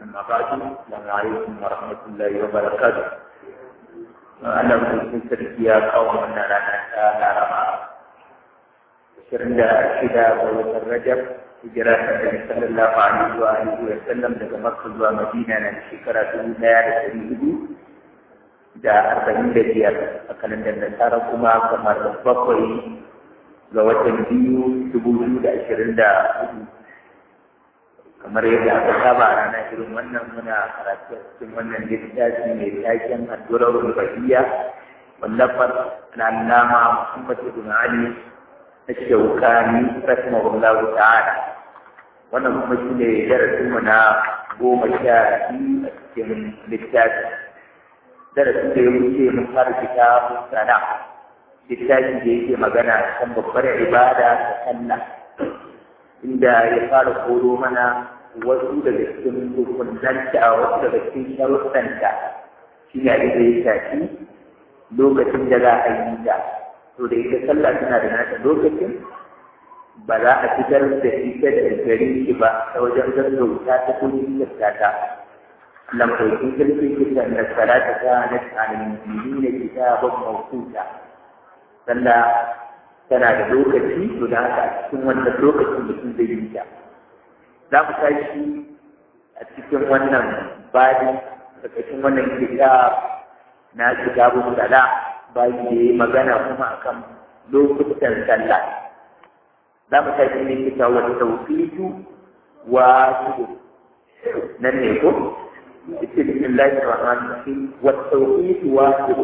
أما بعد السلام عليكم ورحمة الله وبركاته أنا من تركيا قوم أن لنا نرى ashirin da shida ga watan Rajab hijira ta Nabi sallallahu alaihi wa alihi wa sallam daga Makka zuwa Madina na shekara dubu ɗaya da ɗari hudu da arba'in da biyar a kalandar Nasara kuma kamar bakwai ga watan biyu dubu biyu da ashirin da hudu kamar yadda aka saba a ranar irin wannan muna karatu a cikin wannan littafi mai taken addu'ar rubaiya wallafar na Allama Muhammad ibn Ali الشوكاني رحمه الله تعالى wannan kuma shi ne darasinmu na goma sha biyu a cikin littafi darasin da ya wuce mun fara kitabun sana littafi da yake magana kan babbar ibada ta sallah inda ya fara koro mana wasu daga cikin hukunanta wasu daga cikin sharuɗanta shi ne abin da ya shafi lokacin da za a yi ta to da ita sallah tana da nata lokacin ba za a fitar da ita da gari shi ba ta wajen gaggauta ta ko jinkirta ta lambakin kirki kita da salata ta na tsanin jini da kita ban mawukuta sallah tana da lokaci to da haka a cikin wannan lokacin mutum zai yi ta za mu tashi a cikin wannan bani a cikin wannan kitab na kitabun sala bayan da yi magana kuma akan lokutan sallah za mu tafi ne kita wa tawfitu wa sudu nan ne ko ita bismillahir rahmanir rahim wa tawfitu wa sudu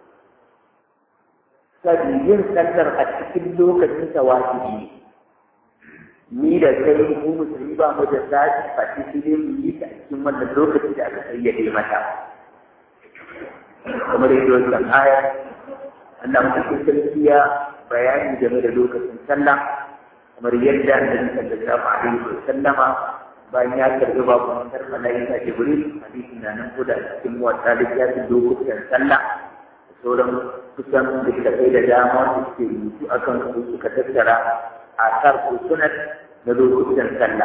sabi yin sallar a cikin lokacin sa wajibi ni da kai mu musulmi ba mu da zaɓi fati sai dai mu yi ta a cikin wannan lokacin da aka sayyade mata kamar yadda wannan aya Allah mutum sarki ya bayani game da lokacin sallah kamar yadda Annabi sallallahu alaihi wa sallama bayan ya karbi babu mutar malaika Jibril hadisi na nan ko da cikin wata littafin lokutan sallah da sauran kusan da kai da dama da suke rubutu akan su suka tattara asar ko sunan na lokutan sallah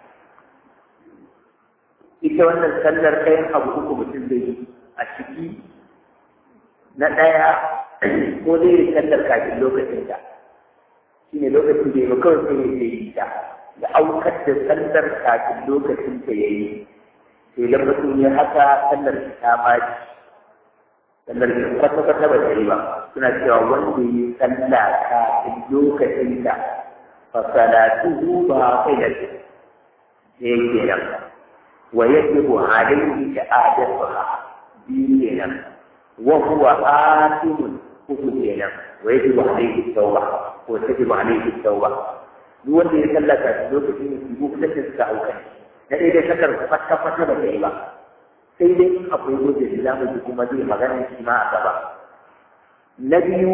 ita wannan sallar kayan abu uku mutum zai yi a ciki na ɗaya ko zai yi sallar kafin lokacin ta shi ne lokacin da ya kawai sai ya yi ta da aukar da sallar kafin lokacin ta ya yi sai da mutum ya haka sallar ta baci sallar ta kwata kwata ba ta yi ba suna cewa wanda ya yi sallah kafin lokacin ta fa salatuhu ba kai da shi ne kenan wa yajibu alayhi i'adatuha biyu kenan وهو آثم كفنا ويجب عليه التوبة وتجب عليه التوبة duk wanda ya sallaka lokacin da su kusa da suka auka na ɗaya dai sallar fata fata ba ta yi ba sai dai in akwai gudun da zamu ji kuma zai magana shi ma a gaba na biyu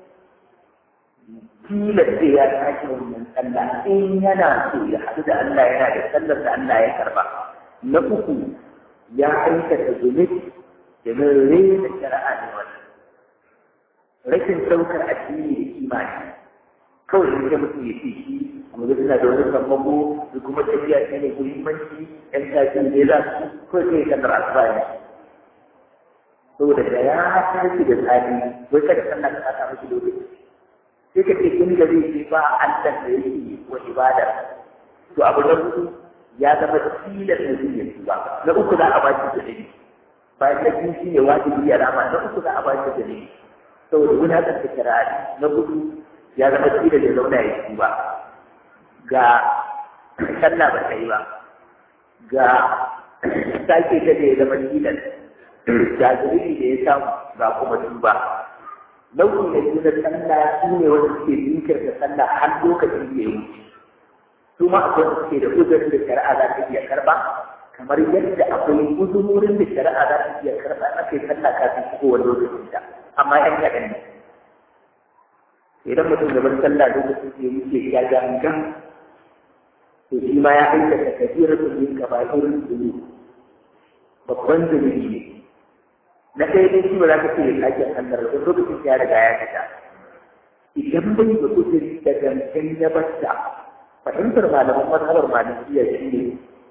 tilas sai ya tashi wannan sallah in yana so ya haɗu da Allah yana da sallar da Allah ya karba na uku ya aikata zunubi domin rena shari'a ne wannan rashin ɗaukar addini da imani kawai in ga mutum ya ce shi amma da suna da wani sammako da kuma tafiya shi ne muhimmanci yan tafi ne za su kawai sai kan asuba ne saboda da ya tashi da tsari wai kada sallah ka saka miki lokaci sai ka ce in da zai ce ba Allah da yake wa ibada to abu na hudu ya zama tilas da zai yi ba na uku za a ba shi da dalili bayan na biyu shi ne wajibi ya rama na uku za a ba shi da ne saboda gudanar da kirari na hudu ya zama tsira da zauna ya ci ba ga sallah ba ta yi ba ga sake ta da ya zama tilas ga zuriri da ya samu ga kuma tuba nau'in da biyu na sallah su ne wanda suke jinkirta sallah har lokacin da ya wuce su ma akwai wanda suke da uzurin da shari'a za ta iya karba kamar yadda akwai uzurorin da shari'a za ta iya karɓa a kai sallah kafin shigowar lokacin ta amma yan kaɗan ne idan mutum gaban sallah lokacin da ya wuce ya gangan to shi ma ya aikata kafirar zunubi kaba'irin zunubi babban zunubi ne na ɗaya dai shi ba za ka ce ya sake sallar da lokacin ya riga ya fita idan bai da uzuri da gangan ya bata fahimtar malaman mazhabar malikiyya shi ne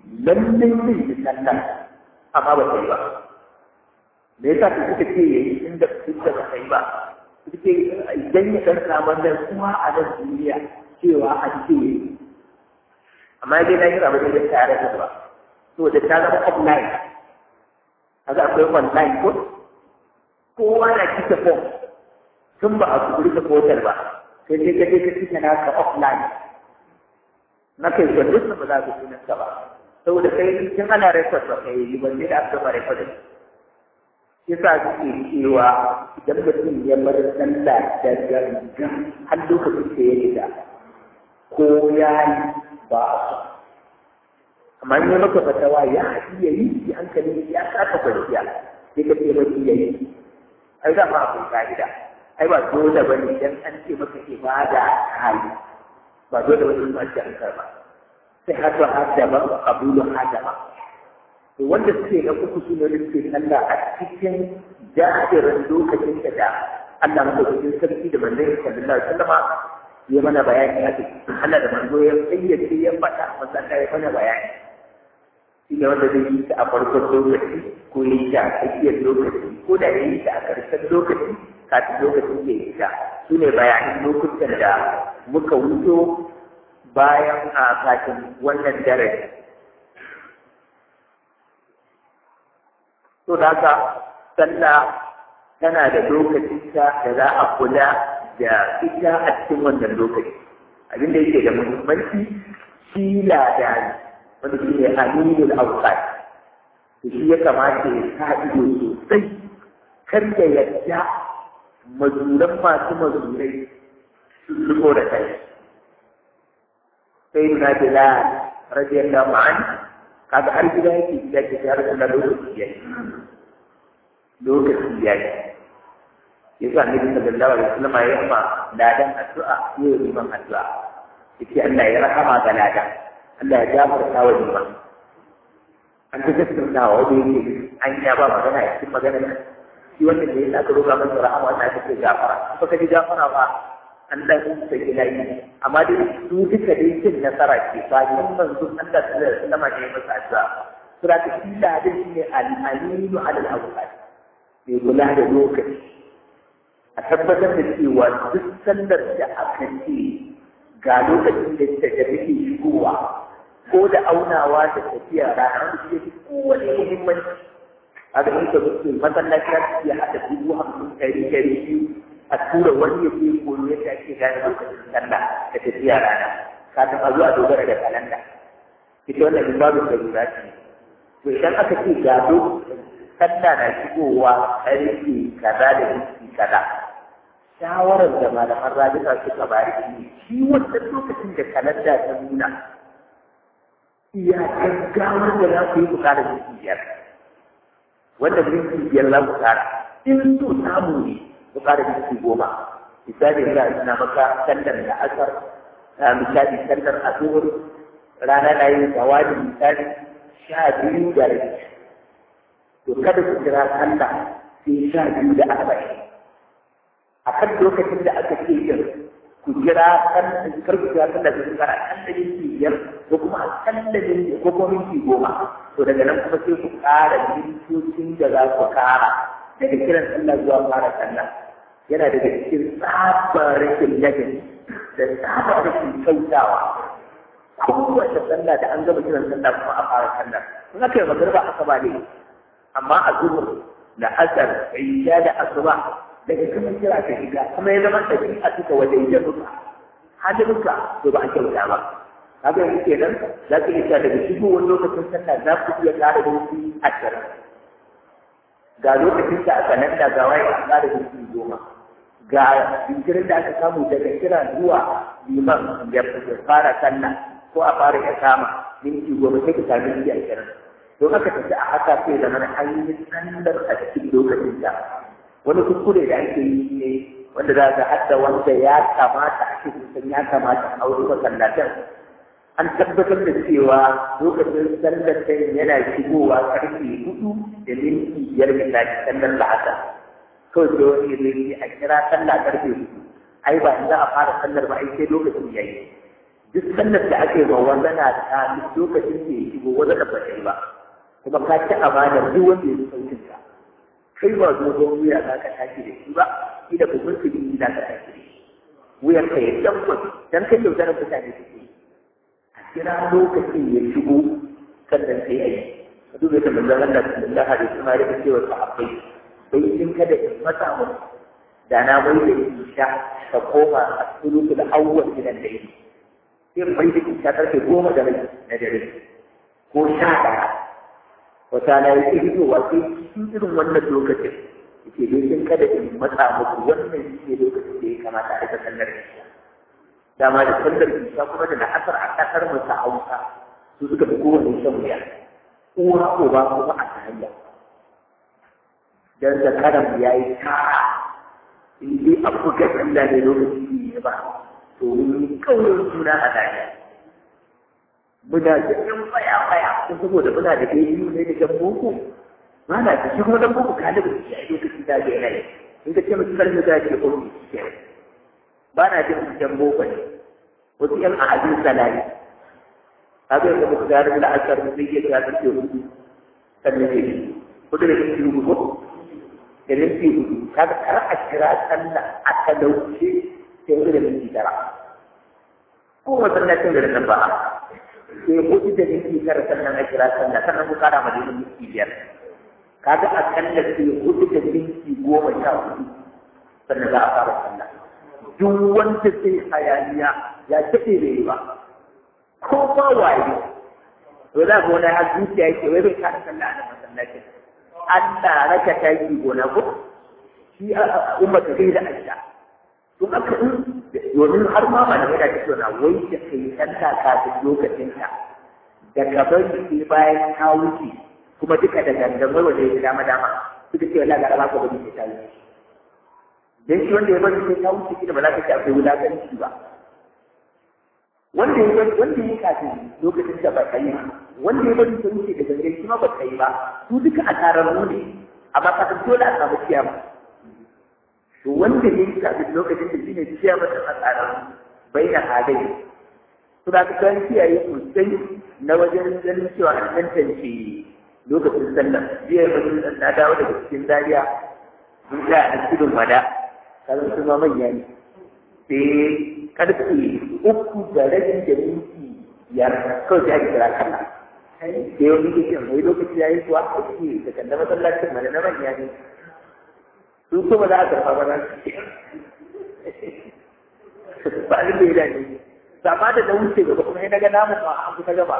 lallai zai yi sallah amma ba ta yi ba me yasa ku suka ce yayi inda suka ba ta yi ba suke idan ya ɗan samu nan kuma a nan duniya cewa an ce yayi amma dai na yi rabu da tare da ba to da ta zama online kaga akwai online ko kowa na kika form tun ba a kuri da portal ba sai dai kaje ka kika naka offline na kai ga duk ba za ka sunan ka ba saboda kai tun ana record ba kai yi ban da aka ba record yasa suke cewa idan mutum ya bar sallah da gangan har lokacin da ya rida ko ya yi ba a so amma in ya maka fatawa ya iya yi shi hankali ya kasa kwanciya sai ka ce mafi ya yi ai da ma akwai ka'ida ai ba dole ba ne idan an ce maka ibada hali ba dole ba ne ba ce an karba sai hatu hadama wa qabulu hadama to wanda suke na uku su ne suke sallah a cikin da'irin lokacin da Allah madaukakin sarki da manzon sallallahu alaihi wasallam ya mana bayani a cikin Allah da manzo ya fayyace ya faɗa masa ya mana bayani shi ne wanda zai yi ta a farkon lokaci ko ya yi ta a tsakiyar lokaci ko da ya yi ta a ƙarshen lokaci kafin lokacin ya yi ta su ne bayanan lokutan da muka wuto bayan a kafin wannan darasi to da haka sallah tana da lokacinta da za a kula da ita a cikin wannan lokaci abin da yake da muhimmanci shi ladani wanda shi ne aminul awqat to shi ya kamata ya sa ido sosai kar ya yadda mazuran masu mazurai su zuko da kai sai na bila radiyallahu anhu kaga har gida yake gida ke tare da lokaci yayi lokaci yayi yasa annabi sallallahu alaihi wasallam ya yi ma ladan addu'a ya yi liman addu'a yace Allah ya rahama ga ladan Allah ya gafarta wa liman an ta tattauna wa wani yake an ya ba magana a cikin magana shi wannan da ya aka roƙa masa rahama wannan aka ce gafara ba ka ji gafara ba an dan sai ilahi amma dai su duka dai cin nasara ke ba yin manzon Allah sallallahu alaihi wasallam ne masa addu'a sura ta shi ladan shi ne al-aminu al-awqat mai kula da lokaci a tabbatar da cewa duk sallar da aka ce ga lokacin da ta da take shigowa ko da aunawa da tafiya ranar da ke kowane muhimmanci a ga in ka zuke masallaci ya ce haɗa dubu hamsin ɗari ɗari biyu a tura wani ya ke koyo yadda ake gane lokacin sallah da tafiya rana kafin a zo a dogara da kalanda ita wannan in babu da ce to idan aka ce ga lokacin sallah na shigowa ƙarfe kaza da minti kaza shawarar da malaman rabita suka bari shi shi wannan lokacin da kalanda ta nuna iya gaggawar da za ku yi ku kara minti biyar wanda minti biyar za ku kara in so samu ne ku kara minti goma misali za a suna maka sallar da asar misali sallar asuhur rana na yin zawadi misali sha biyu da rabi to kada ku kira sallah sai sha biyu da arba'in a kan lokacin da aka ce yin ku kira kan kar ku kira sallah sai kira kan da minti biyar ko kuma a kan da minti ko kuma minti goma to daga nan kuma sai ku ƙara mintocin da za ku ƙara daga kiran sallah zuwa fara sallah yana daga cikin tsabar rashin ladabi da tsabar rashin kyautawa kowace sallah da an gama kiran sallah kuma a fara sallah in aka yi magarba aka ba ne amma a zuhur da asar isha da asuba daga kuma kira ka shiga kuma ya zama tafi a cika wajen jaruka halinka to ba a kyauta ba kaga yanzu kenan za ka iya daga shigowar lokacin sallah za ku iya ƙara minti ashirin ga lokacin da aka nan da gawaye a ƙara minti goma ga jinkirin da aka samu daga kira zuwa liman ya fara sallah ko a fara ya kama minti goma sai ka sami minti ashirin don aka tafi a haka sai da mana an yi sallar a cikin lokacin da wani kuskure da ake yi ne wanda za ka hadda wanda ya kamata a cikin ya kamata a wuri masallatan an tabbatar da cewa lokacin sallar sai yana shigowa karfe hudu da minti biyar misali sallar la'asa kawai sai wani zai yi a kira sallah karfe hudu ai ba za a fara sallar ba ai sai lokacin yayi duk sannan da ake ma wazana ta duk lokacin da ya shigo wazana ba ta yi ba kuma ka ci amana duk wanda ya saukin ka kai ba dogon wuya za ka tashi da shi ba ida ku mun kudi za ka tashi da shi wuyan ka ya tabbas dan kai yaudarar mutane suke a kira lokacin ya shigo sannan sai a yi ka duba ta manzon Allah sallallahu alaihi wasallam ya ce wa sahabbai sai in kada in masa mu da na mai da isha ka koma a sulutul awwal min al-layl sai mai da isha karfe goma da rai na dare ko sha ɗaya wata na yi fitowa sai cikin irin wannan lokacin yake dai in kada in matsa muku wannan shi ne lokacin da ya kamata a rika sallar isha dama da sallar isha kuma da la'asar a ƙasar mu ta hausa su suka fi kowane shan wuya uwa uba kuma a hanya dan da karam ya yi tara in dai a buga sallah ne lokaci ne ba to mun kaurin suna a daya muna da yan faya faya ko saboda muna da kai biyu ne da jan boko ba na da shi kuma dan boko ka da shi a lokacin da ga yana in ka ce mutum karfi da ke ko ke ba na jin jan boko ne wasu yan ahadin salari haka yadda muka gano da asar da zai iya ta karfe hudu sannan ne hudu da minti hudu ko da minti hudu kaga kar a kira sallah a talauce sai hudu da minti tara ko masallacin da nan ba sai hudu da minti tara sannan a kira sallah sannan ku kara ma da minti biyar kaga a kalla sai hudu da minti goma sha hudu sannan za a fara sallah duk wanda sai hayaniya ya taɓe da yi ba ko ba waye to za ka wani har zuciya yake wai bai kada sallah a masallacin Allah raka taki gona ko shi umma ta kai da aisha to aka in domin har ma ba da da take na wai da kai sallah kafin lokacin ta da ka bari sai bayan ta wuce kuma duka da gangamai wanda ya dama dama suka ce wallahi ga ba ka bari sai ta wuce dan shi wanda ya bari sai ta wuce kida ba za ka ce akwai wulakanci ba wanda ya wanda ya kafin lokacin da ba ka yi wanda ya bari ta wuce da gangan shi ma ba ka yi ba su duka a tararru ne amma ka san dole a samu kiyama to wanda ya yi kafin lokacin da shine kiyama ta tararru bai da halai su da ka kiyaye sosai na wajen ganin cewa an tantance lokacin sallah jiya mutum na dawo daga cikin dariya sun ga a cikin wada kazan su ma manya ne sai karfe uku da rabin da minti biyar kawai sai ake kira kalla sai wani ke cin wai lokaci ya yi kuwa a ce da kanda masallacin mana na manya ne su kuma za a karfa ba za su ba abin da ya dace sama da na wuce gaba kuma ya daga namun ma an kusa gaba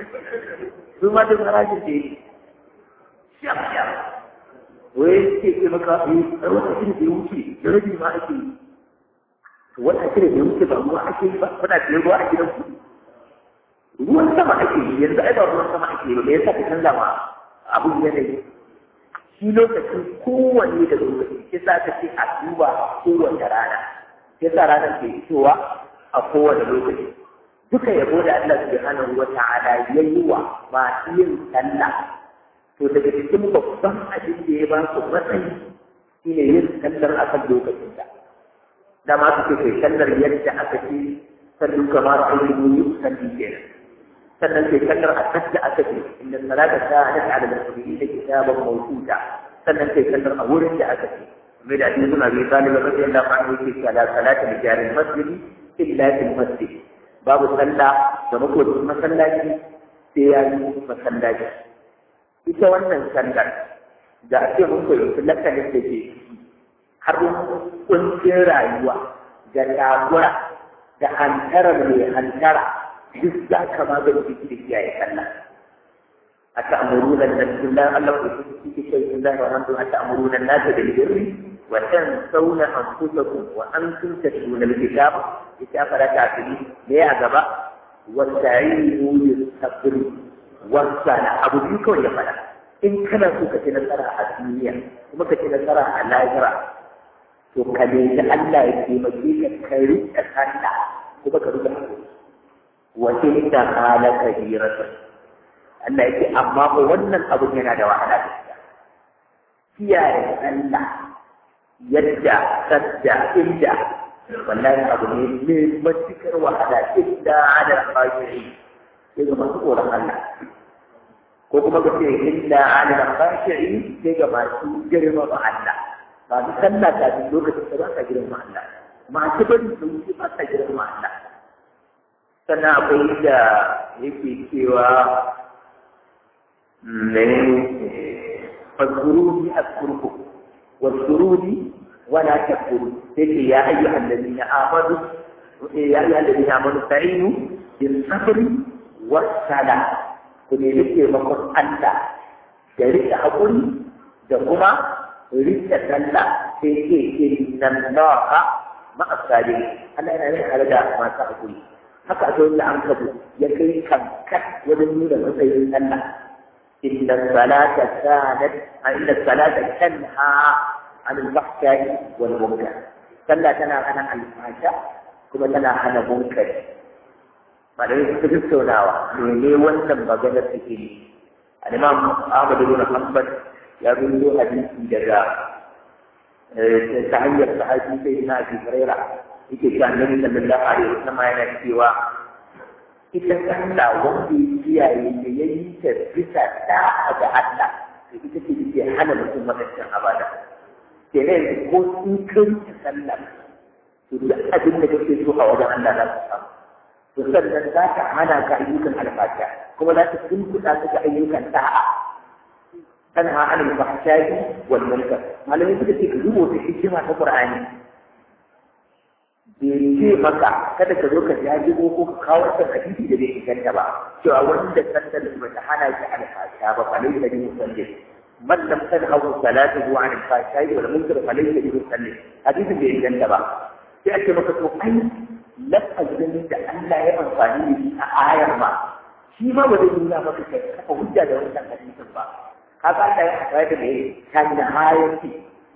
su ma duk harajin da ya yi shaf shaf wai ke ce maka yi a wata da ya wuce da rabi ma ake yi wata kira da wuce ba ruwa ake yi ba kuna da ruwa a gidan ku ruwan sama ake yi yanzu ai ba ruwan sama ake yi ba me yasa ka canza ma abun yanayi shi lokacin kowanne da lokaci ke sa ka ce a duba kowace rana ke sa ranar ke fitowa a kowane lokaci duka yabo da Allah subhanahu wa ta'ala yayi wa masu yin sallah to daga cikin babban abin da ya ba su matsayi shine yin sallar akan lokacin da da ma suke kai sallar yadda aka ce sallu kamar ayyuhu yusalli kenan sannan kai sallar a kadda aka ce inda salata kanat ala al-mu'minin kitaban mawquta sannan kai sallar a wurin da aka ce mai da hadisi suna bai talib radiyallahu anhu yake cewa la salata li jaril masjid illa fil masjid babu sallah da makotin masallaci sai ya yi masallaci ita wannan sallar da ake mun koyi lakanin da ke har kuncin rayuwa da takura da hantarar mai hantara duk za ka magance shi da kiyaye sallah a ta'amuruna da bismillah Allah ku shi ke kai bismillah wa hamdu a ta'amuruna nasa bil birri wa tansawna anfusakum wa antum tatluna al-kitab ita fara ta'tili me ya gaba wa ta'inu bis sabri wa sana abu biyu kawai ya fada in kana so ka ci nasara a duniya kuma ka ci nasara a lahira to ka nemi Allah ya taimake ka ka rika sallah kuma ka rika hakuri wa tilka hala kabiratan Allah yake amma ko wannan abun yana da wahala gaskiya kiyaye Allah yadda sadda inda ba wallahi abu ne mai matukar wahala inda ala khashi'i sai ga masu tsoron Allah ko kuma ka ce inda ala khashi'i sai ga masu girma ba Allah ba su sallah kafin lokacin da ba ka girma Allah masu bari su wuce ba ka girma Allah sannan akwai da yake cewa ne fadkuruni askurku واذكروني ولا تكفروا تلك يا ايها الذين امنوا يا ايها الذين امنوا استعينوا بالصبر والصلاه ku nemi taimakon Allah da rike haƙuri da kuma rike sallah sai ke inna allaha ma'a sabirin Allah yana yin tare da masu haƙuri haka a da an kabu ya kai kankan wajen nuna matsayin sallah inna salata kanat inna salata tanha عن الفحشاء والمنكر صلى تنا هنا الفحشاء كما تنا هنا منكر malamai suka tattaunawa mene wannan maganar take ne al-imam Ahmad ibn Hanbal ya rubuto hadisi daga ta hanyar sahabi sai na Abi Hurairah yake cewa Annabi sallallahu alaihi wasallam yana cewa ita sallah wanda ya kiyaye da yayi ta bisa da'a ga Allah ita ce ke hana mutum wadannan abada kenan ko sun kai sallah to duk abin da kake so a wajen Allah za ka samu to sannan za ka hana ka ayyukan alfasha kuma za ka tunkuɗa ka ga ayyukan da'a tanha anil fahsha'i wal munkar malamai suka ce ka rubuta hikima ta Qur'ani bai ce maka kada ka zo ka jajibo ko ka kawo ta hadisi da bai inganta ba cewa wanda sallar ba ta hana shi alfasha ba fa laysa bi musallin من لم تنهه صلاته عن الفحشاء والمنكر فليس بمصلي حديث bai inganta ba sai ake maka to ai lafazin da Allah ya amfani da shi a ayar ma shi ma ba zai nuna maka kai kafa hujja da wannan hadisin ba kaga Allah ya haɗa da mai kan da hayati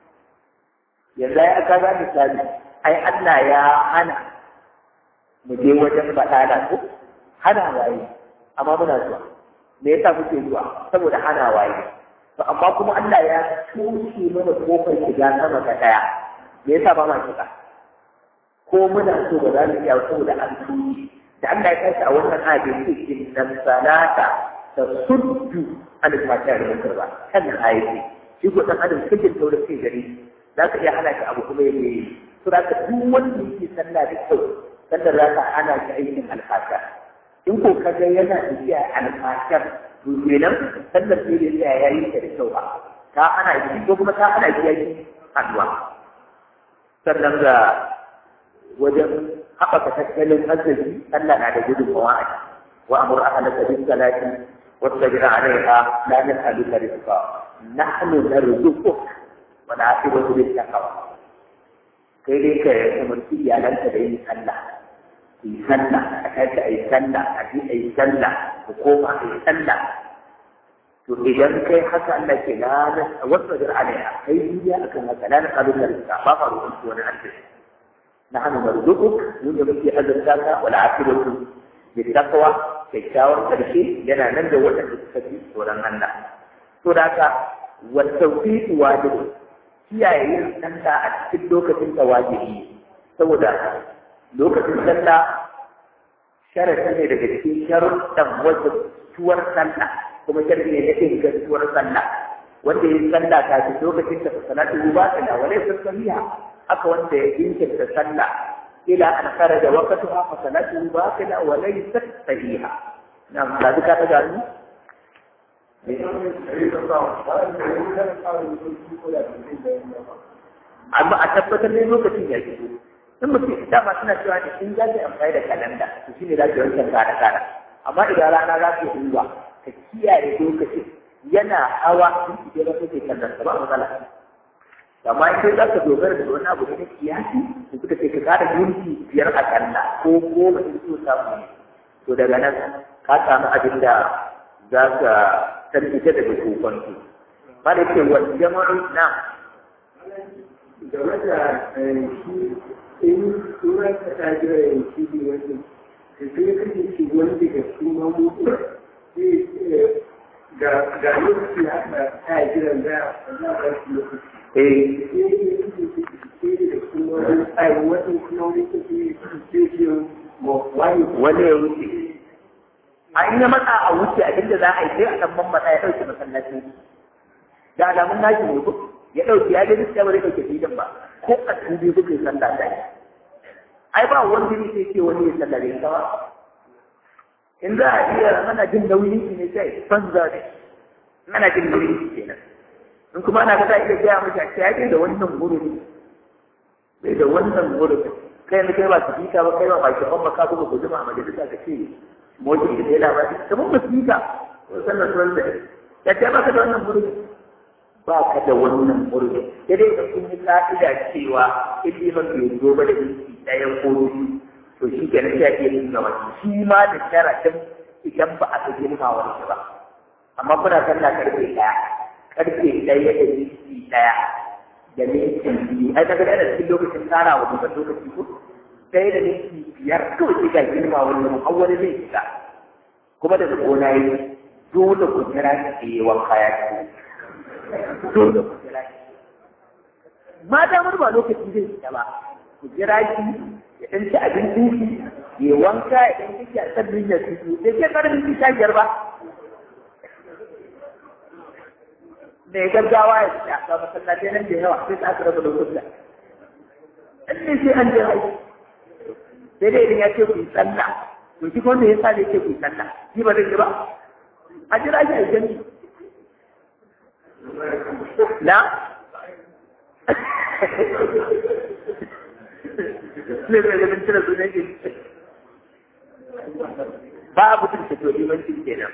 yanzu ya kaga misali ai Allah ya hana mu je wajen badala ko hana waye amma muna zuwa me yasa muke zuwa saboda hana waye to amma kuma Allah ya toshe mana kofar shiga sama ta daya me yasa ba ma shiga ko muna so ba za mu iya saboda an toshe da Allah ya kashi a wannan ayat ce inna salata tasuddu an fata da munkar ba kan ayati shi ko dan adam cikin taurin kai gare za ka iya hana shi abu kuma yake yi to da duk wanda yake sallah da kyau sallar za ka hana shi aikin alfasha in ko kaga yana tafiya alfashar to kenan sallar sai da tsaya ya yi ta da kyau ba ta ana shi ko kuma ta ana shi yaki haduwa sannan ga wajen haɓaka tattalin arziki Allah na da gudunmawa a ciki wa amur ahlaka bis salati wastabir alaiha la nas'aluka rizqa nahnu narzuquk wa na'tibu bis taqwa kai dai ka umarci iyalanka da yin sallah ku yi sallah a tashi a yi sallah a ji a yi sallah ku koma a yi sallah to idan kai haka Allah ke la na wasu da alaiha kai duniya akan haka la na kalu da rizqa ba fa ruwan su wani arziki na hannu marzuquk mun da muke azurta ka wal aqibatu bi taqwa kyakkyawar karshe yana nan da waɗanda suka fi tsoron Allah to da haka wa tawfiq wajibi kiyaye yin sallah a cikin lokacin da wajibi saboda lokacin sallah sharafi ne daga cikin sharuɗan wajen tuwar sallah kuma sharafi ne na ingantuwar sallah wanda ya sallah kafin lokacin da salatu ba ta da wale sassariya aka wanda ya jinkirta sallah ila an kharaja waqtuha fa salatu ba ta da wale sahiha na da duka ta gani amma a tabbatar ne lokacin ya fito in mutum dama suna cewa ne in za ka amfani da kalanda to shine za ka wancan kara kara amma idan rana za ka yi ka kiyaye lokacin yana hawa in ki da kake kallon ba matsala amma in kai za ka dogara da wani abu ne kiyasi to suka ce ka kara minti biyar a kalla ko goma in so samu ne to daga nan ka samu abin da za ka tarbice daga kokonto ba da ce wani jama'in na game da shi in tura ka ta jira yin shi ne wani da zai kashe shi wani daga cikin mamutu ga ga lokaci haka ta jiran da za a shi lokaci eh wani ya wuce an yi matsa a wuce abinda za a yi sai a ɗan mammatsa ya ɗauke masallaci da alamun nashi ne ko ya ɗauke ya gani sai bari ɗauke filin ba ko a tubi kuka yi sallah da ai ba wanda ne sai ce wani ya sallah da ita ba in za a iya ana jin nauyin shi ne sai banza ne ana jin nauyin shi kenan in kuma ana kasa iya gaya mashi a ce ya da wannan gurin bai da wannan gurin kai ne kai ba su fika ba kai ba ba shafan ba ka kuma guduma a majalisa ka ce motsin da ya labari kamar ba su fika sannan sunan da ya ce ba ka da wannan gurin ba ka da wannan gurin sai dai da kun yi ka'ida cewa in liman bai zo ba da minti ɗaya ko biyu to shi ke nan sai iya yin gaba shi ma da sharaɗin idan ba a ga girmawar shi ba amma kuna sallah karfe ɗaya karfe ɗaya da minti ɗaya da minti biyu ai kaga da cikin lokacin tsara wa duka lokaci ko ɗaya da minti biyar kawai sai ga girmawar shi har wani zai shiga kuma da gona yi dole ku jira ki yi wanka ya ci dole ku jira ki ma damar ba lokaci zai shiga ba ku jira ki ya ɗan ci abincin shi ya wanka ya ɗan kike a sabbin ya fito da ke ƙarfin ki sha biyar ba da ya gaggawa ya ci a kama masallatai nan da yawa sai ta aka raba da kusa ɗan ne sai an jira shi sai dai idan ya ce ku yi sallah to shi wanda ya sa zai ce ku yi sallah shi ba zai ji ba a jira shi a yi jami na ne zai ganin cire sunan shi babu tun tafiyo limancin kenan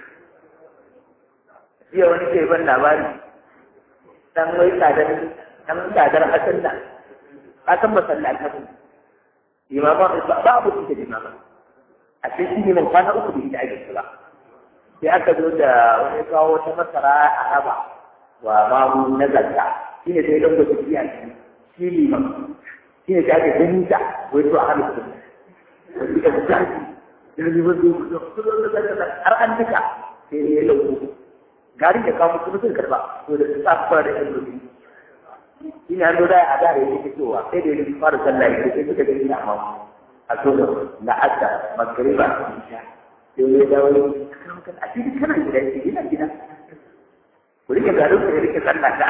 jiya wani ke ban labari dan wai tsadar dan tsadar hasan nan hasan masallatan imaman babu tun da imaman a sai shi ne mun kwana uku da ita ake ba sai aka zo da wani kawo wata masara a raba wa mamu na zakka shi ne sai dan gwada biya shi liman shi ne ta ake ganin ta wai to a halittu wani da zafi da ne wanda ya har an duka sai ne ya lauko garin da kawo mutum sun karba to da sa fara da yan rubi shi ne an zo da a da yake fitowa sai da ya fara sallah ya sai suka gani na amma a so da la'adda magriba isha sai ya dawo a cikin kana gida ina gida ku rike garin ku rike sallah ta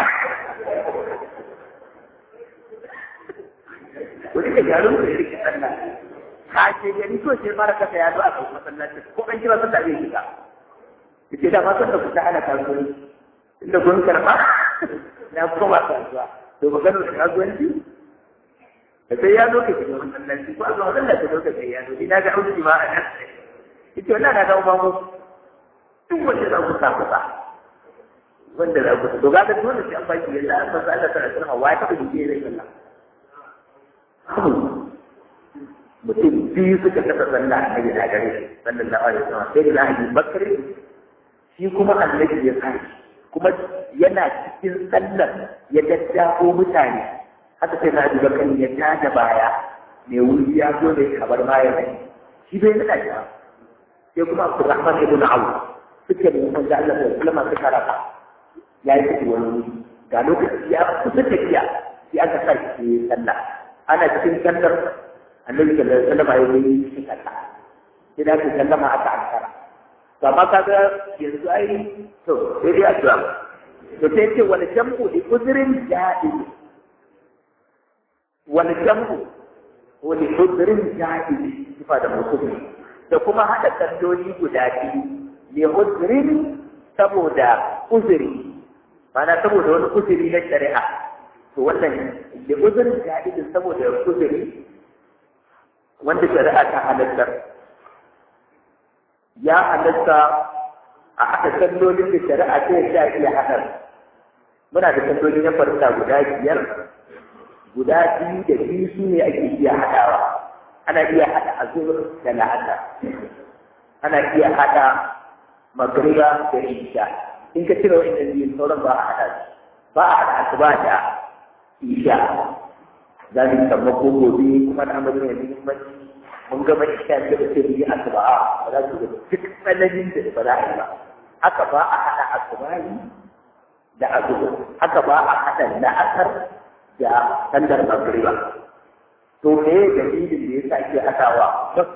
ku rike garin ku rike sallah ka ce gani to sai fara kasa ya zo a kan masallaci ko an kira sallah zai shiga yace da ma sallah ku ta ana kasuwanci inda kun karba na koma kasuwa to magana da kasuwanci da sai ya zo ka shiga masallaci ko a zo masallaci ka zo ka sai ya zo ina ga auki ma a nan yace wannan na ga ubangu duk wanda za ku sa kusa wanda za ku to ga da dole sai an baki yalla an fasa Allah ta tsara wa ta kuje zai Allah mutum biyu suka kasa sallah a gida gare shi sallallahu alaihi wasallam sai da Abu Bakr shi kuma annabi ya kai kuma yana cikin sallar ya daddafo mutane haka sai na Abu Bakr ya tada baya mai wuri ya zo da kabar baya ne shi bai nada shi sai kuma Abdurrahman ibn Auf suke da manzo Allah sallallahu alaihi wasallam suka raka ya yi tafi wani wuri ga lokaci ya kusa tafiya sai aka sa shi sallah ana cikin sallar annabi sallallahu alaihi wasallam ya yi cikin sallah sai da ku sallama aka ankara to amma kaga yanzu ai to sai dai addu'a to sai ce wal jam'u li udrin jaiz wal jam'u wa li udrin jaiz sifa da mutum da kuma hada salloli guda biyu li udrin saboda uzuri mana saboda wani uzuri na shari'a to wannan li udrin jaiz saboda uzuri wanda shari'a ta halattar ya halatta a haɗa sallolin da shari'a ta yadda iya haɗa muna da salloli na farka guda biyar guda biyu da biyu su ne ake iya haɗawa ana iya haɗa azur da la'ata ana iya haɗa magriba da isha in ka cire wa'annan biyun sauran ba a haɗa ba a haɗa asuba da isha za mu yi sammako gobe kuma da amalin mai muhimmanci mun gama isha da da sai yi asuba ba za su ga duk tsananin da ba za a yi ba haka ba a haɗa asuba da azumi haka ba a haɗa la'asar da sallar magriba to me dalilin da yasa ake haɗawa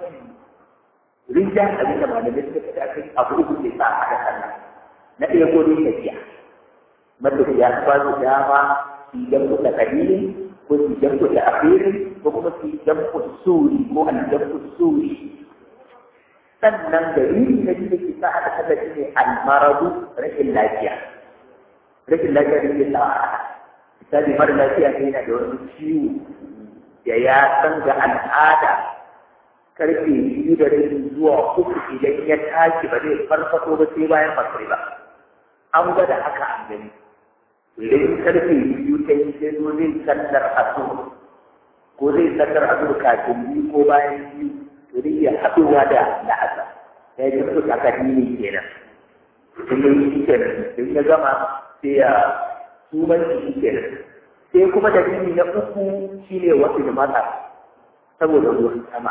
rinja abin da malamai suka fita kai abu uku ne sa a haɗa sallah na ɗaya ko dai tafiya matafiya ba su dama su jamku da kalilin ko su jamku da afirin ko kuma su jamku suri ko an jamku suri sannan dalili na biyu da ke sa haɗa sallah shi ne almaradu rashin lafiya rashin lafiya da ke sa a haɗa misali mara lafiya ne yana da wani ciwo da ya san ga al'ada karfe biyu da rabi zuwa uku idan ya tashi ba zai farfato ba sai bayan magriba an gwada haka an gani idan karfe biyu ta yi sai zo zai sallar asur ko zai sallar asur kafin biyu ko bayan biyu to zai iya haɗuwa da la'asa ya yi su aka dini kenan sun yi shi kenan in ya gama sai ya suman shi kenan sai kuma dalili na uku shine wasu da mata saboda ruwan sama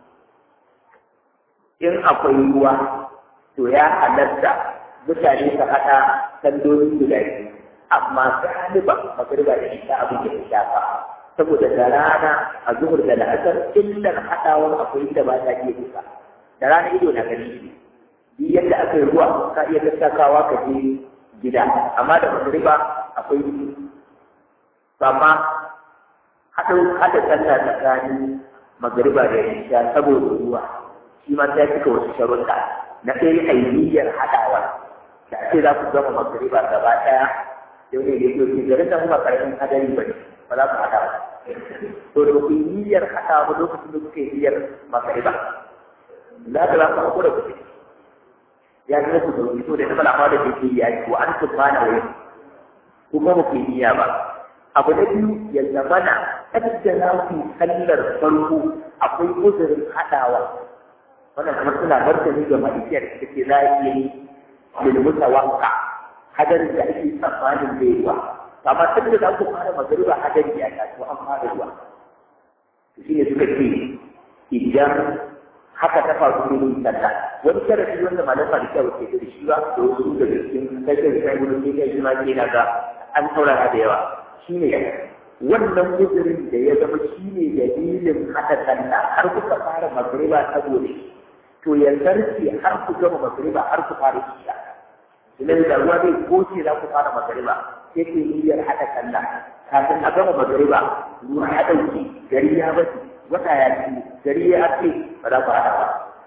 in akwai ruwa to ya halatta mutane su haɗa salloli guda biyu amma galiban magriba da isha abin da ya shafa saboda da rana a zuhur da la'asar illar haɗawar akwai da ba ta iya duka da rana ido na gani shi bi yadda aka yi ruwa ka iya tattakawa ka je gida amma da magriba akwai amma haɗa haɗa sallah tsakanin magriba da isha saboda ruwa shi ma sai cika wasu sharuɗa na ɗaya ainihin haɗawa da ake za ku gama magriba gaba ɗaya yau ne yake ce garin da kuma karamin hadari ba ne ba za ku haɗa ba to da ku niyyar haɗa ba lokacin da kuke niyyar magriba za ka za ku haƙura ku ya ga ku da wani to da na fara da ke yi ya ko an tun ma na wani kuma ba ku yi niyya ba abu na biyu ya zamana kadda za ku sallar farko akwai uzurin haɗawa wannan kamar suna martani ga malikiyar da ke za a iya yi lilmuta wanka hadarin da ake tsammanin zai ruwa amma tun da za ku fara magariba hadari ya taso an fara ruwa shi ne suka ce idan haka ta faru ne yin sallah wani sharafi wanda malama da kyau ke da shi ba da wasu da cikin kashin sai gudu ne kai shi ma ke na ga an saurara da yawa shi ne wannan uzurin da ya zama shi ne dalilin haɗa sallah har kuka fara magariba saboda shi to ya zarce har ku gama magariba har ku fara isha idan da ruwa zai goce za ku fara magariba sai ke niyyar haɗa sallah kafin a gama magariba ruwa ya ɗauke gari ya bace wata ya ci gari ya ce ba za ku haɗa ba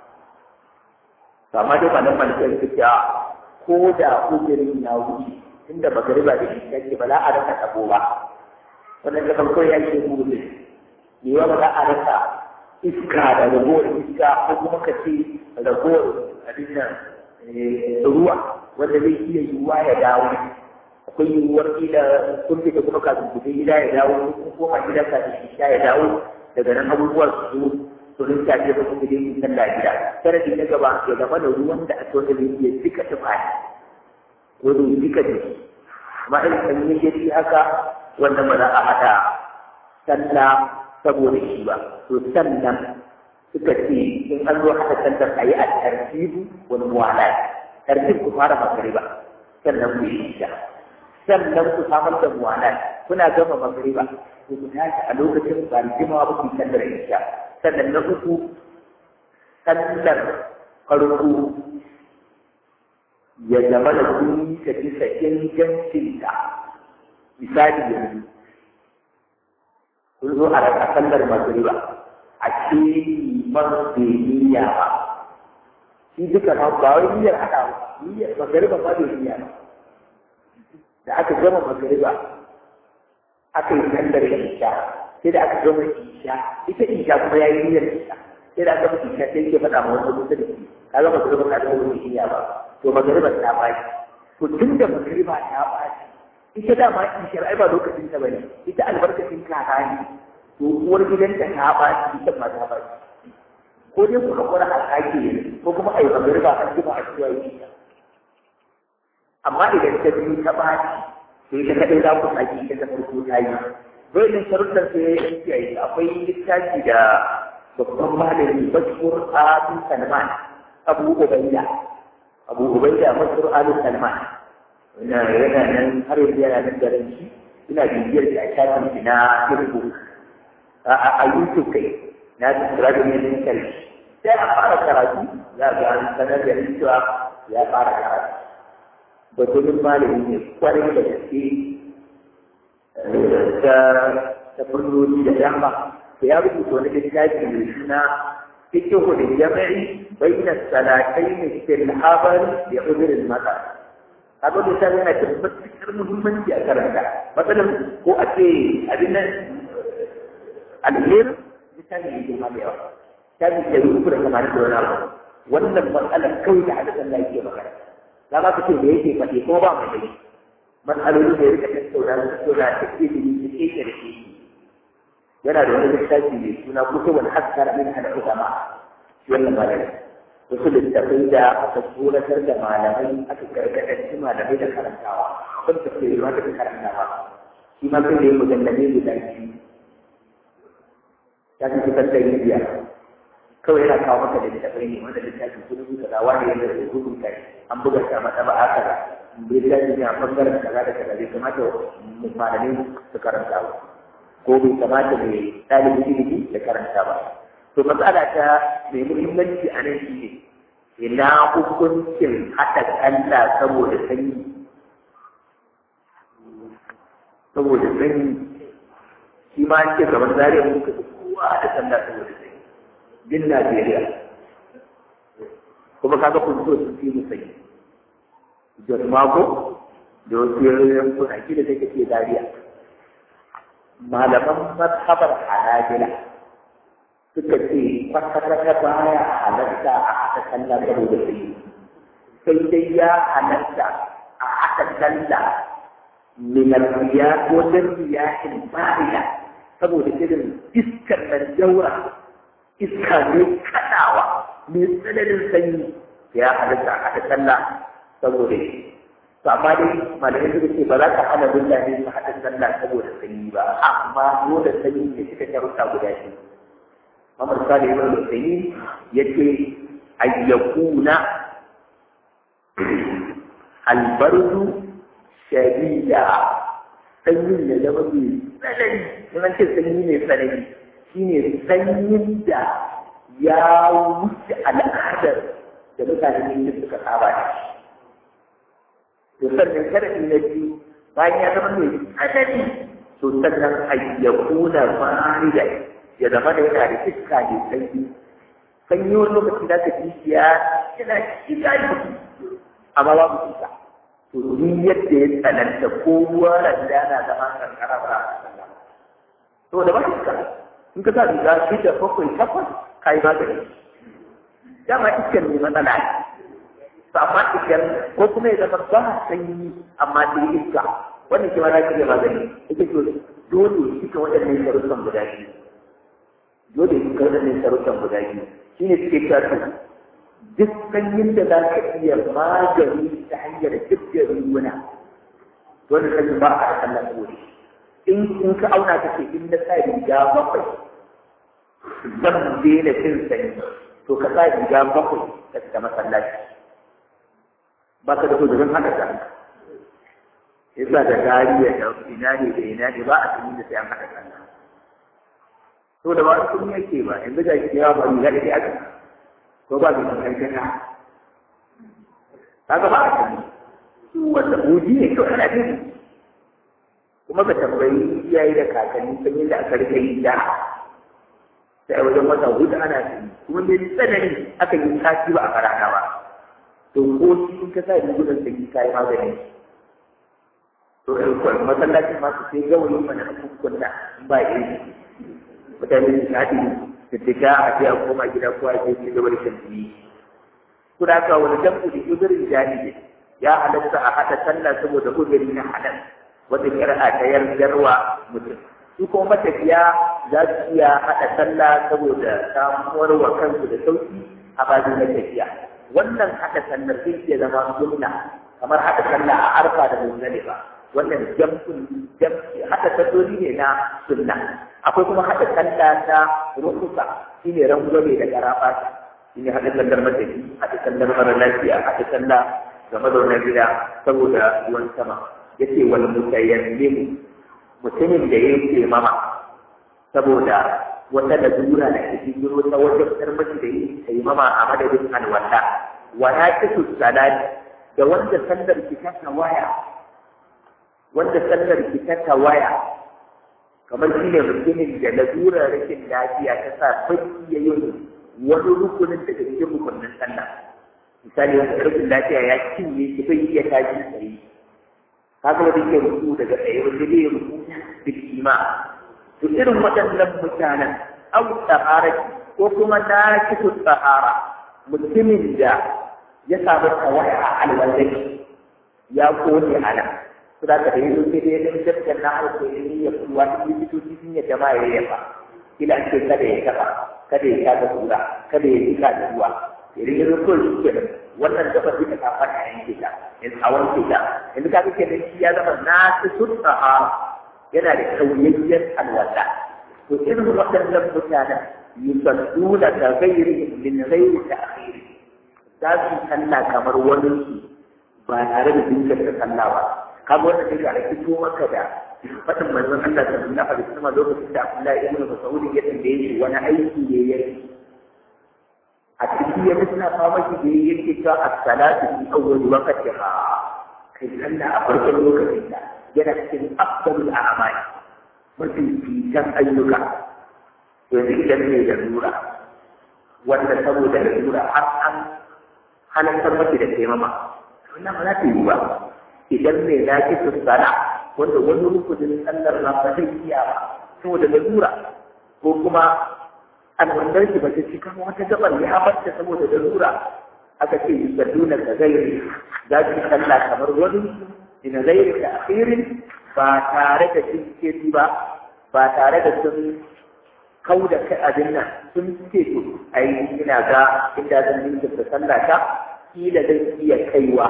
to amma dai malam malikai su ce ko da ujirin ya wuce tunda magariba da isha ce ba za a rasa tabo ba wannan da farko ya ce mu ne ne ba za a rasa iska da ragowar iska ko kuma ka ce ragowar abin nan ruwa wanda zai iya yiwuwa ya dawo akwai yiwuwar kila kun fita kuma kafin ku gida ya dawo ko koma gida kafin isha ya dawo daga nan abubuwa su zo su rinka ce ba kuma dai sallah gida sanadi na gaba ya zama da ruwan da aka wanda zai iya duka tufafi ko zai duka jiki amma irin sanyi ya ci haka wanda ba za a haɗa sallah saboda shi ba to sannan suka ce in an zo haɗa sallar a yi a tartibu wani muwala tartib ku fara magariba sannan ku yi isha sannan ku samar da muwala kuna gama magariba ku ku tashi a lokacin ba jimawa ba ku yi sallar isha sannan na uku sallar farko ya zama da kun yi ta bisa ingancinta misali yanzu sun zo a raka sallar magriba a ce man bai niyya ba shi duka ma ba wai niyyar haɗa ba niyyar magriba ba bai niyya ba da aka gama magriba aka yi sallar isha sai da aka gama isha ita isha kuma ya yi niyyar isha sai da aka gama isha sai ke faɗa ma wani kusa da shi ka gama magriba ka gama wani niyya ba to magriba ta ɓaci to tun da magriba ta ɓaci ita dama ishar ai ba lokacin ta bane ita albarkacin kaka ne to uwar gidanta ta ba ita ma ta ba ko dai ku hakura a kake ko kuma ai magariba an ji ba a ciwa yi amma idan ta biyu ta ba to ita kadai za ku saki ita ta farko ta yi dole sharuɗan sai ya yi kiyaye akwai littafi da babban malami bashir abu salman abu ubaida abu ubaida bashir abu salman ina yana nan har yanzu yana nan da ran shi ina bibiyar da shafin shi na Facebook a YouTube kai na tsira da ne karshe sai a fara karatu za ga an sanar da cewa ya fara karatu batun malami ne kwarai da gaske ta ta furnoni da dama to ya rubuta wani littafi mai suna fikihu da jami'i bayna salatayn fil habar da udrul mata kaga da sai yana da matuƙar muhimmanci a karanta matsalan ko a ce abin nan alheri littafi ne da yawa ta bi da rubu da kamar da wani abu wannan matsalar kawai da hadisan da yake magana za ka ce da yake faɗi ko ba mai dai matsaloli da ya rika tattauna da tattauna ta ke da yi ke ke da ke yana da wani littafi mai suna kutubul haskar min al ulama wannan malami wasu littafai da aka tsoratar da malamai aka gargaɗanci malamai da karantawa kun tafiye da wata karantawa shi ma kai da yi mujallabe guda biyu ya fi fitar da yin biyar kawai yana kawo maka da littafai ne wanda littafi sun rubuta da wani yadda da rubuta an buga shi a mata ba aka da littafi ne a bangaren kaza da kaza bai kamata malamai su karanta ba ko bai kamata mai ɗalibin ilimi da karanta ba to matsala ta mai muhimmanci a nan shi ne ina hukuncin haɗa Allah saboda sanyi saboda sanyi shi ma an ce kamar zariya muka kowa da sallah saboda sanyi din Najeriya kuma kaga kun so su fi musayi Jos Mako da wasu yankuna ki da take ce Zaria malaman mazhabar Hanabila suka ce kwata-kwata baya halarta a haka sallah saboda sanyi sai dai ya halarta a haka sallah min riya ko dan riyahin bariya saboda irin iskar nan jaura iska ne kaɗawa mai tsananin sanyi ya halitta a ta sallah saboda shi to amma dai malamai suka ce ba za ka hana billahi su haɗa sallah saboda sanyi ba amma dole sanyi ne suka sharuɗa guda biyu Muhammad Salih ibn Husayni yace ayyakuna albardu shadida sanyin da zama mai tsanani in an ce sanyi mai tsanani shine sanyin da ya wuce al'adar da mutane ne suka saba da shi. To sannan sharaɗi na biyu bayan ya zama mai tsanani to sannan ayyakuna marida ya zama da yana da iska mai sanyi. Sanyi wani lokaci za ka ji ya yana shiga jiki amma babu iska. To ni yadda ya tsananta ko ruwa da na zama kankara ba a To da ba iska in ka sa riga shida bakwai takwas ka yi magani dama iskar ne matsala ne to amma iskar ko kuma ya zama ba sanyi amma sai iska wannan ke mana shi magani yake to dole suka waɗannan sharuɗan guda biyu dole suka waɗannan sharuɗan guda biyu shi ne suke cewa to duk sanyin da za ka iya magani ta hanyar dukkan ruwana dole sanyin ba a da Allah saboda shi in in ka auna ka ce in na sa riga bakwai zan daina cin sanyi to ka sa riga bakwai ka fita masallaci ba ka da so da zan haka ta yasa da gariya da ina ne da ina ne ba a sanyi da sai an haka sallah to da ba su yake ba yanzu ga shi yawa ba riga da ke aka ko ba su kan kana kaga ba a sanyi su wanda buji ne to ana jin kuma ka tambayi iyaye da kakanni sun yi da aka rika yi da sai a wajen wata hudu ana yi kuma mai tsanani aka yi sati ba a farana ba to ko shi in ka sa rigunan da ki kayi magani to masallacin ma su sai gawayi mana a kunkunna in ba iri mutane su haɗi da diga a je a koma gida ko a je ci gaba da shan jini kuna ka wani jam'u da uzurin jahili ya halatta a haɗa sallah saboda uzuri na halal wata kir'a ta yardarwa mutum su kuma matafiya za su iya haɗa sallah saboda samuwar wa kansu da sauki a bazin na tafiya wannan haɗa sallar zai iya zama sunna kamar haɗa sallah a arfa da muzdalifa wannan jam'un jam'i haɗa salloli ne na sunna akwai kuma haɗa sallah ta rukusa shine rangwame da garabata shine haɗa sallar matafi haɗa sallar mara lafiya haɗa sallah ga mazaunan gida saboda ruwan sama yace wal mutayammim mutumin da yake mama saboda wata lalura da ke jiro ta wajen tarbaci da yi ta yi mama a madadin alwala wa ya kisu salati da wanda sallar ki ta waya wanda sallar ki ta waya kamar shi ne mutumin da lalurar rashin lafiya ta sa baki ya yi wani rukunin daga cikin rukunin sallah misali wanda rashin lafiya ya cinye shi bai iya tashi tsaye kaga wanda ke ruku daga tsaye wanda zai ruku bil ima to irin waɗannan mutanen au tsaharaki ko kuma na kitu tsahara mutumin da ya samu tawaya a alwallai ya kone a nan su da ka da yanzu sai dai dan dabtar na harko ya yi ya kuwa ta yi fitoci sun yadda ma ya yafa kila ce kada ya taɓa kada ya shafa kura kada ya jika da ruwa idan ya zo kawai shi kenan wannan gabar duka ta fara yanke ta yanzu a wanke ta yanzu ka kake da shi ya zama na su sutsaha yana da kauyayyen alwala to irin waɗannan mutanen yusadduna ka ghairi min ghairi ta'khir za su sallah kamar wani su ba tare da jinkirta sallah ba kaga wannan sai ga fito maka da fadin manzon Allah sallallahu alaihi wasallam lokacin da Abdullahi ibn Mas'ud ya tambaye shi wani aiki ne yake a cikin ya mutuna fama shi da yake cewa as-salatu fi awwal waqtiha kai sallah a farkon lokacin da yana cikin afdalul a'mal mafi fitan ayyuka yanzu idan ne da lura wanda saboda da lura har an halartar mace da taimama wannan ba za ta yi ba idan ne na ki tsara wanda wani rukunin sallar na ba zai iya ba saboda da lura ko kuma alwandar ki ba ta cika wata gabar ya barta saboda da lura aka ce yusadduna ka gairi za su sallah kamar wani ina gairi da akhirin ba tare da cinkiri ba ba tare da sun kau da kai abin nan sun ce to ai ina ga inda zan ninka ta sallah ta kila zan iya kaiwa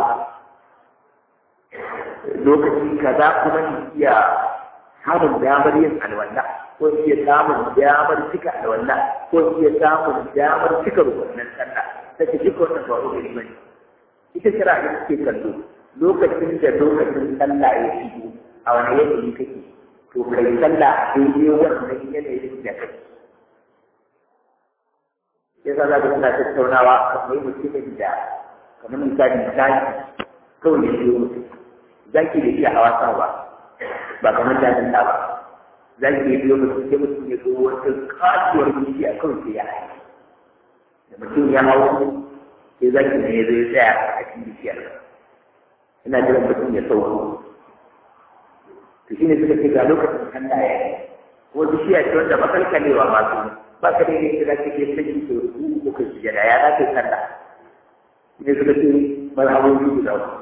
lokaci kaza kuma ni iya samun damar yin alwala ko iya samun damar cika alwala ko iya samun damar cika rukunin sallah ta ce duka wannan ba rukunin bane ita kira da suke kallo lokacin da lokacin sallah ya shigo a wani yanayi kake to kai sallah daidai wannan yanayin da kake ya sa za ka suna tattaunawa kamar mutumin da kamar misali zaki kawai ya biyo mutum zaki da iya hawa sa ba ba kamar jajin ta ba zaki ya biyo mutum sai mutum ya zo wata kasuwar bishiya kawai sai ya haye da mutum ya hau sai zaki ne ya zo ya tsaya a cikin bishiyar ina jiran mutum ya sauko to shine suka ce ga lokacin sallah ya yi ko bishiya ce wanda ba kalkalewa ma su ba ka da yake da kake saki to ku ko ka ji da ya dace sallah ne suka ce marhabobi guda ku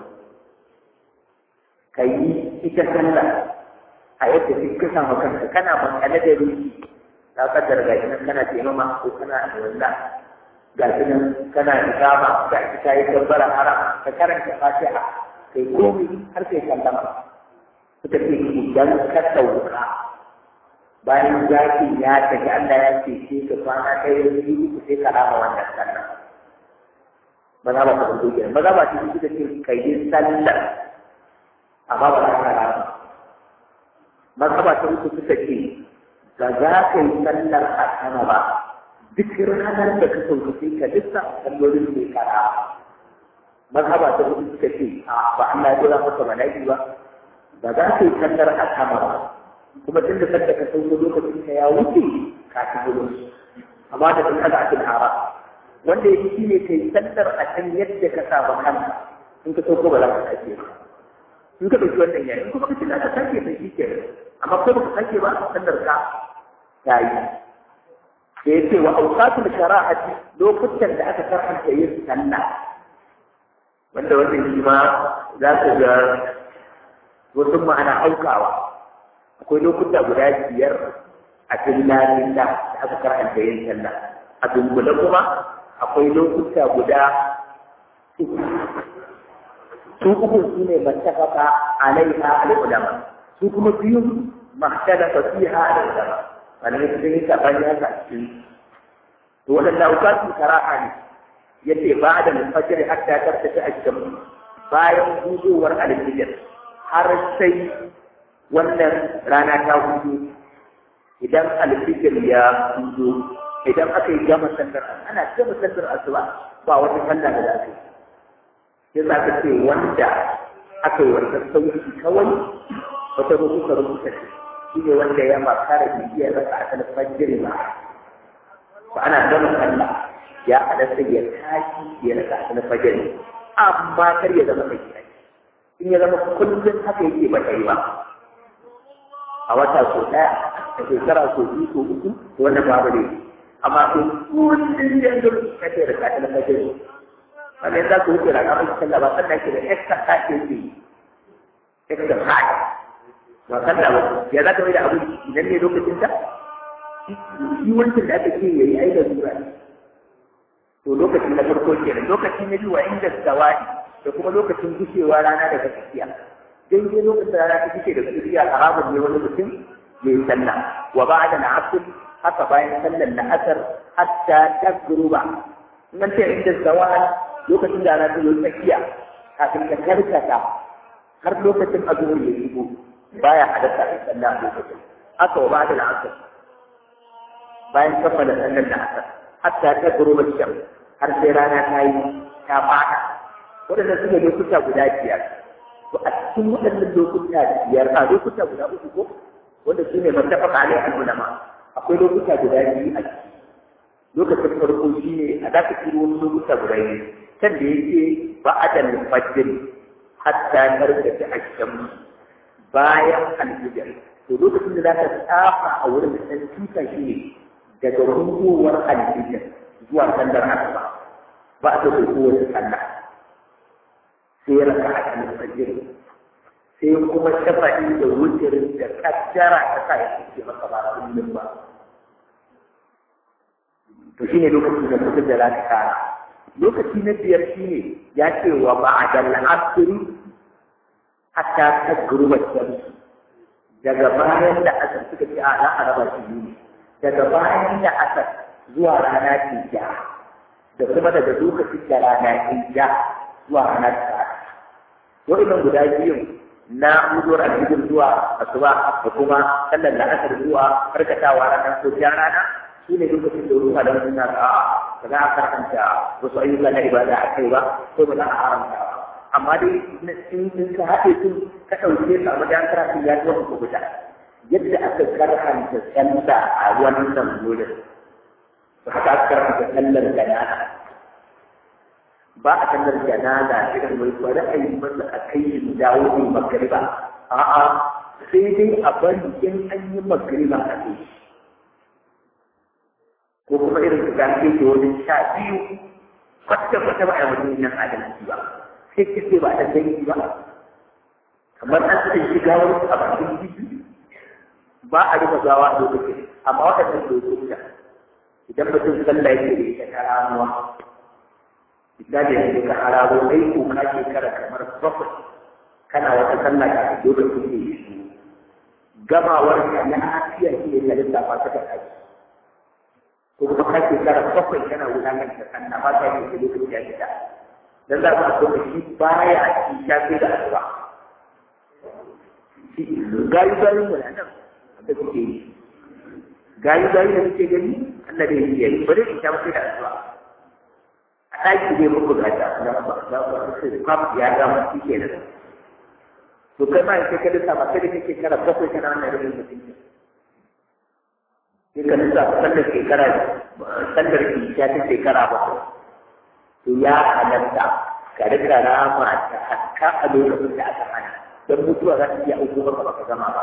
kai ita sallah a yadda duk ka samu kanka kana makale da ruhi ka kaddara ga nan kana taimama ko kana alwala ga nan kana ikama ga ita yi tabbara haram ka karanta fatiha kai komai har kai sallama suka ce idan ka sauka bayan zaki ya tafi Allah ya ce ce ka kwana ɗaya biyu uku sai ka rama wannan sallah maza ba ka fito kenan maza ba su suka ce ka yi sallah amma ba za ka rama maza ba ta uku suka ce ba za ka yi sallar a sama ba duk ranar da ka sauka sai ka lissa sallolin mai kara maza ba ta uku suka ce a ba Allah ya dora maka bala'i ba ba za ka yi sallar a sama ba kuma tun da sanda ka sauko lokacin ka ya wuce ka ta gudu amma da kan kada akin hara wanda yake shi ne kai sallar a kan yadda ka saba kanka in ka sauko ba za ka sake ba in ka ɗauki wannan yayin kuma ka ce za ka sake sai shi ke amma ko ba ka sake ba sallar ka ta yi da ya ce wa auqatul shara'ati lokutan da aka karanta yin sallah wanda wannan shi ma za ka ga wasu ma'ana aukawa akwai lokuta guda biyar a cikin da aka karanta yin sallah a dunkule kuma akwai lokuta guda uku su uku su ne mattafaka alaiha al-ulama su kuma biyu mahtalafa fiha al-ulama wanda sun yi sabani haka a cikin to waɗanda aukatu kara'a ne yace ba da al-fajr hatta tartafi ash-shams bayan hudowar alfijir har sai wannan rana ta hudu idan alfijir ya hudu idan aka yi gama sallar ana gama sallar asuba ba wata sallah da za ka yi sai za ka ce wanda aka yi wata sauki kawai wata rubuta rubuta ce shi ne wanda ya makara bibiyar rasa a kan fajiri ba ba ana gama sallah ya halatta ya tashi ya rasa a kan fajiri amma kar ya zama mai in ya zama kullum haka yake ba ta yi ba a wata so ɗaya a shekara so biyu so uku to wannan babu ne amma to kullum yanzu kake da kaɗa na fajiri wannan za ku wuce rana mai sallah ba sannan ke da extra kaɗe ke extra kaɗe ba sallah ba ya za ka mai da abu idan ne lokacin ta shi wancan da aka ce ya yi aida zura ne to lokaci na farko kenan lokaci na biyu wa inda zawadi da kuma lokacin gushewa rana daga tsakiya daidai lokacin rana ta gushe daga tsakiya haramun ne wani mutum mai sallah wa ba'da na asr haka bayan sallar na asar hatta tagruba nan ce inda zawal lokacin da rana ta zo tsakiya kafin ka karkata har lokacin azhur ya shigo baya halatta a sallah a lokacin haka wa ba'da na asr bayan kammala sallar na asar hatta ta guruba sham har sai rana ta yi ta fada waɗannan su ne lokuta guda biyar to a cikin waɗannan lokuta biyar a lokuta guda uku ko wanda su ne mattafaq alai al-ulama akwai lokuta guda biyu a ciki lokacin farko shi ne a za ka ciro wani lokuta guda biyu can da yake ba'adal fajr hatta tarkace asham bayan al-fajr to lokacin da za ka tsafa a wurin da ɗan tuta shi ne daga rungowar alfijir zuwa sallar asuba ba ta da kowace sallah sai ya raka a kan fajir sai kuma shafa'i da wucirin da kaddara ta sa ya fice maka ba kullum ba to shine lokacin da kuka da zaka kara lokaci na biyar shine ya ce wa ba'dal asri hatta tagruba shamsu daga bayan da asar suka ce a za a raba shi ne daga bayan da asar zuwa rana ce ja da kuma daga lokacin da rana ce ja zuwa rana ta wa'inan guda biyun na huduwar alhijir zuwa asuba da kuma sallar da asar zuwa karkatawa ranar sojiyar rana su ne lokacin da ruwa da wasu na a ba za a karanta wasu ayyuka na ibada a kai ba ko ba za a haramta ba amma dai in ka haɗe su ka ɗauke su a wajen karatu ya zo ku guda yadda aka karhanta sallah a wannan wurin to haka aka karhanta sallar janaza ba a sallar janaza irin mai bari a yi masa a kai shi dawo ne magariba a'a sai dai a bari in an yi magariba a kai ko kuma irin su gan ke wajen sha biyu kwata-kwata ba a yi wani nan adalci ba sai kake ba da dangi ba kamar an san shiga wani a bakin jiki ba a rufe gawa a lokacin amma waɗannan lokuta idan mutum sallah yake da ita ta ramuwa misali yanzu ka hararo kai ko ka shekara kamar bakwai kana wata sallah ka fi lokacin da ya shi gamawar ka na lafiya shi ne ka lissafa ta ka kai ko kuma ka shekara bakwai kana gudanar da sallah ba ta yi lokacin ya fita dan za ku so shi baya a cikin shafi da asuba gayu gayu mu nan da kuke yi gayu gayu da kuke gani Allah da yake yi bare ki shafi da asuba a ɗaki dai muku ga ta da ba da ba sai kwaf ya ga mu kike da to kai ma sai ka lissa ba sai kake kara bakwai kana wannan rubin mutum sai ka lissa sallar shekara sallar ki ta shekara bakwai to ya halatta ka rika rama ta hatta a lokacin da aka hana don mutuwa za ta iya auko maka baka gama ba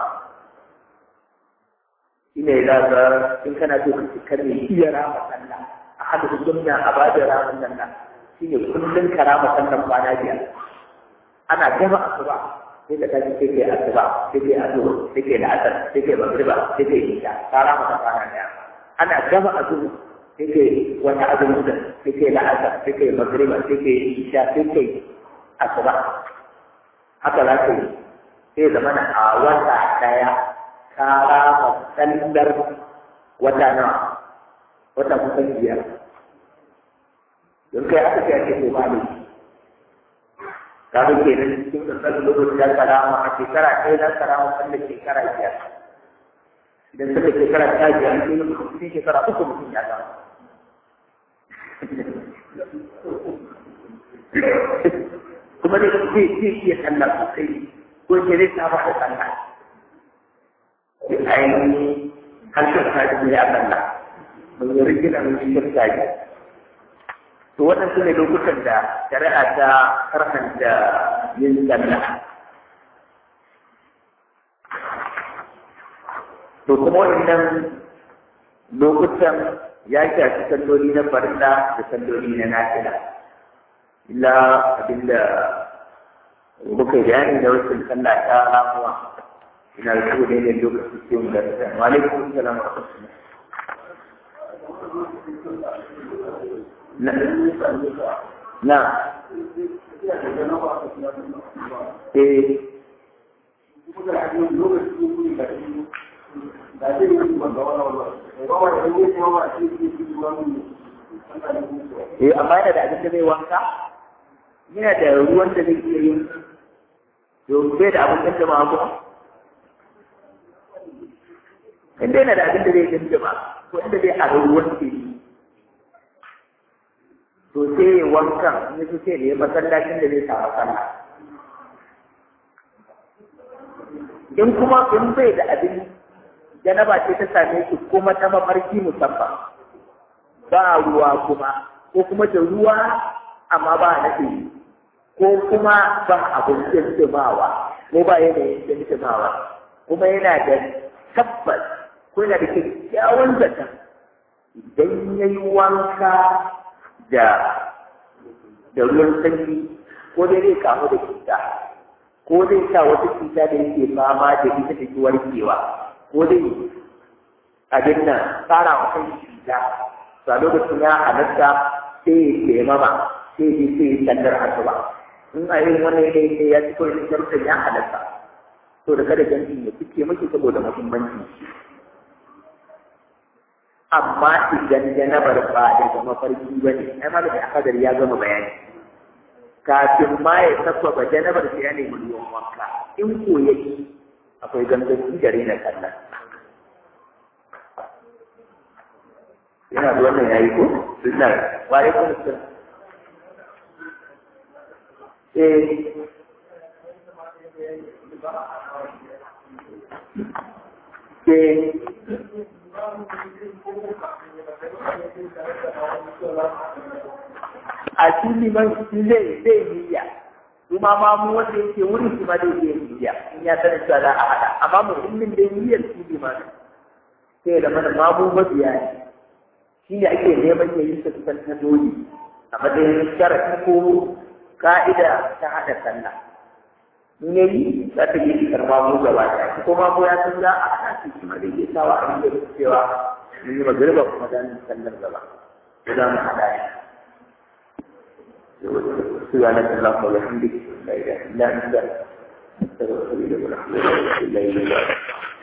ina yi zaga in kana so ka cikar ne iya rama sallah a hada sunna a ba da ramin sallah shi ne kullum ka rama sallah kwana biyar ana gama asuba sai ka tashi sai kai asuba sai kai azhar sai kai la'asar sai kai magriba sai kai isha ka rama ta kwana daya ana gama azhar sai kai wata azumin da sai kai la'asar sai kai magriba sai kai isha sai kai asuba haka za ka yi sai zama na a wata daya ka rama sallar wata nawa wata kusan biyar don kai aka ce ake ko ba ne ta ga kenan cikin ƙasar lokaci ya karama a shekara ɗaya na karama wanda shekara biyar idan suka shekara ta biyar ne cikin shekara uku mutum ya gama kuma dai zai zai iya sallah sosai ko ke zai saba da sallah ainihin harshen kaji ne a sallah mun yi rigina mun yi shirka ne to wannan su ne lokutan da shari'a ta karhanta yin sallah to kuma wannan lokutan ya shafi salloli na farilla da salloli na nafila illa abinda muka bayani da wasu sallah ta ramuwa ina da su ne da lokacin cikin da ta wa alaikum salam wa rahmatullah na na eh Eh amma yana da abin da zai wanka? Yana da ruwan da zai iya yin yau bai da abin da ma ko? Inda yana da abin da zai yi ba, ko inda zai a ruwan ke yi. To sai ya wankan, in su sai ne masallacin da zai samu sallah. In kuma in bai da abin janaba ce ta same shi kuma ta mafarki musamman ba ruwa kuma ko kuma da ruwa amma ba na ko kuma ba abin jinjimawa ko ba yanayin jinjimawa kuma yana da tabbas ko yana da kyakkyawan zaton idan ya yi wanka da da ruwan sanyi ko dai zai kamu da cuta ko zai sa wata cuta da yake fama da ita take warkewa ko dai abin nan tsara wa kai cuta to a lokacin ya halatta sai ya mama sai ya sai ya sandar asuba in a yin wani yanayi ne ya ci kawai da sharuɗin ya halatta to da kada jantin ya fice maki saboda muhimmanci amma idan janabar ba daga mafarki ba ne ai ma da akadar ya gama bayani kafin ma ya sabbaba janabar sai ya nemi ruwan wanka in ko yake akwai ganganci da rena kallon yana da wannan yayi ko sunna wa alaikum assalam eh eh a cikin man shi zai zai niyya kuma ma mu wanda yake wurin shi ma zai je niyya in ya sanar cewa za a hada amma muhimmin dai niyyar shi ne ma sai da mana mamu mabiya ne shi ne ake neman ya yi su kusan na dole a matsayin sharafi ko ka'ida ta haɗa sallah in ya yi za ta yi shikar mamu gaba ɗaya ko mamu ya san za a haɗa shi kuma zai iya sawa a yi da cewa mun yi magariba kuma za mu sallar gaba ko za mu haɗa shi سبحانك اللهم وبحمدك لا اله الا انت استغفرك واتوب اليك